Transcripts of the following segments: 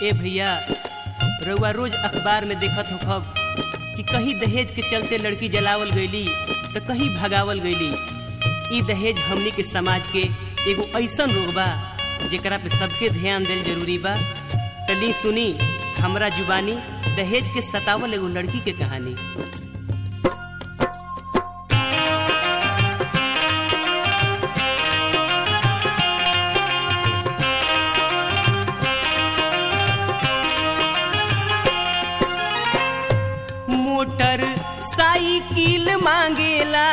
ए भैया रउआ रोज अखबार में देखत हो खब कि कहीं दहेज के चलते लड़की जलावल गईली तो कहीं भगावल गईली ई दहेज हमनी के समाज के एगो ऐसन रोग बा जेकरा पे सबके ध्यान देल जरूरी बा तली सुनी हमरा जुबानी दहेज के सतावल एगो लड़की के कहानी मोटर साइकिल मांगेला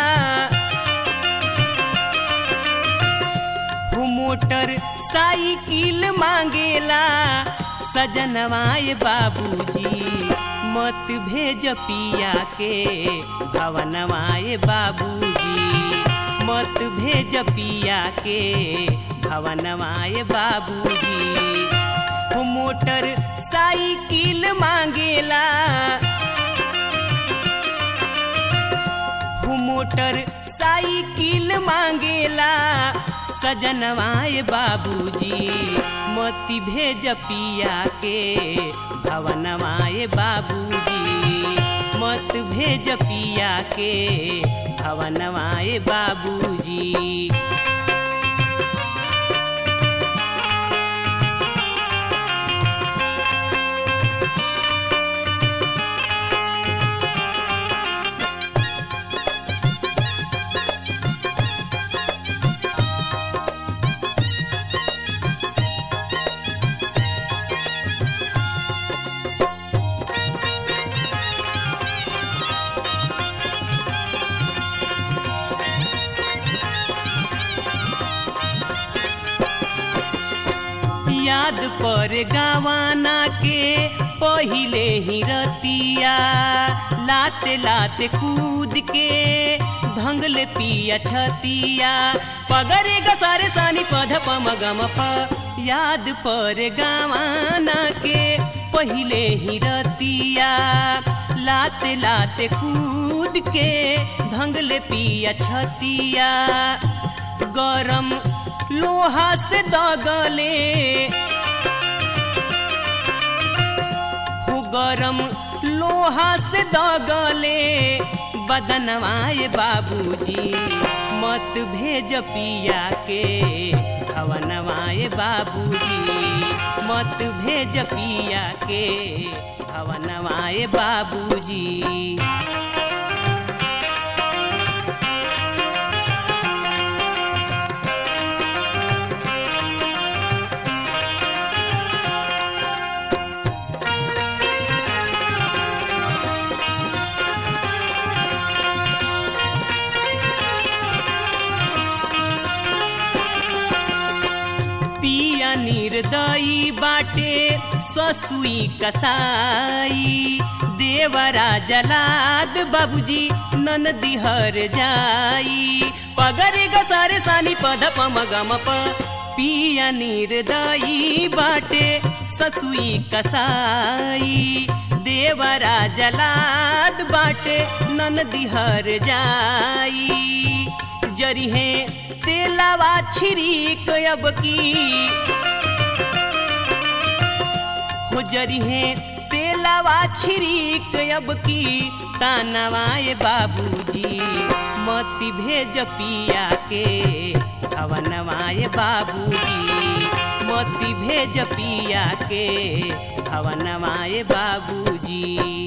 हो मोटर साइकिल मांगेला सजनवाए बाबूजी मत भेज पिया के भवनवाए बाबूजी मत भेज पिया के भवनवाए बाबूजी हो मोटर साइकिल मांगेला हो मोटर साइकिल मांगेला सजनवाए बाबूजी मती भेज पिया के भवनवाए बाबूजी मत भेज पिया के भवनवाए बाबूजी याद पर गवाना के पहिले ही रतिया लाते लाते कूद के धंगले पिया छतिया पगरे गसारे सानी पध पम गम प याद पर गवाना के पहिले ही रतिया लाते लाते कूद के धंगले पिया छतिया गरम लोहा से दगले हो गरम लोहा से दगले बदनवाए बाबूजी मत भेज पिया के भवनवाए बाबूजी मत भेज पिया के भवनवाए बाबूजी पिया निर्दयी बाटे ससुई कसाई देवरा जलाद बाबूजी नन दिहर जाई पगरे गसारे सानी पद पम गम प पिया निर्दयी बाटे ससुई कसाई देवरा जलाद बाटे नन दिहर जाई जरी है तेलावा छिरीक अब की हो जरी है तेलावा छिरीक अब की तानवाए बाबूजी मती भेज पिया के भवनवाए बाबूजी मती भेज पिया के भवनवाए बाबूजी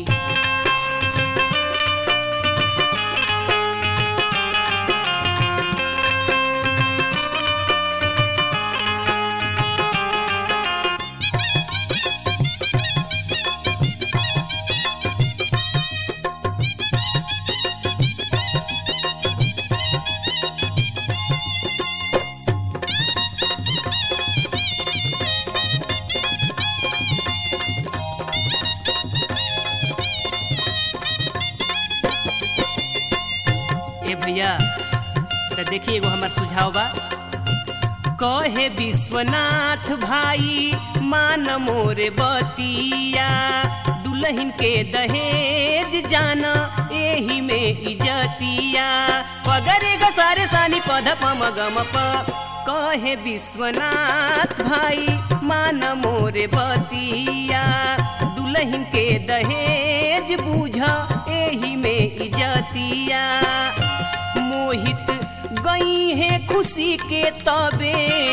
ए भैया तो देखिए एगो हमार सुझाव बा कहे विश्वनाथ भाई मान मोरे बतिया दुल्हन के दहेज जाना ए एही में इजतिया पगरे ग सारे सानी पध पम गम प कहे विश्वनाथ भाई मान मोरे बतिया दुल्हन के दहेज बूझ एही में इजतिया मोहित गई है खुशी के तबे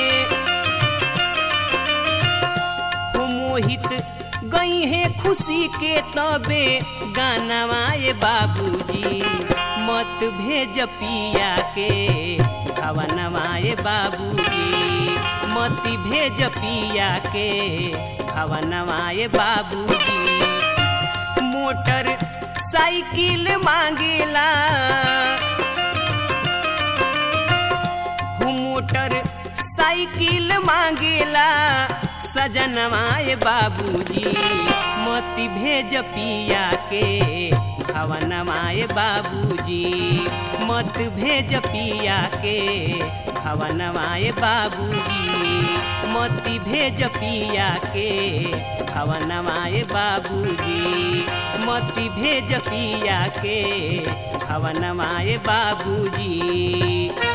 हो मोहित गई है खुशी के तबे गानवाए बाबूजी मत भेज पिया के भवनवाए बाबूजी मत भेज पिया के भवनवाए बाबूजी मोटर साइकिल मांगेला हो मोटर साइकिल मांगेला सजनवाए बाबूजी मत भेज पिया के भवनवाए बाबूजी मत भेज पिया के भवनवाए बाबूजी मत भेज पिया के भवनवाए बाबूजी मत भेज पिया के भवनवाए बाबूजी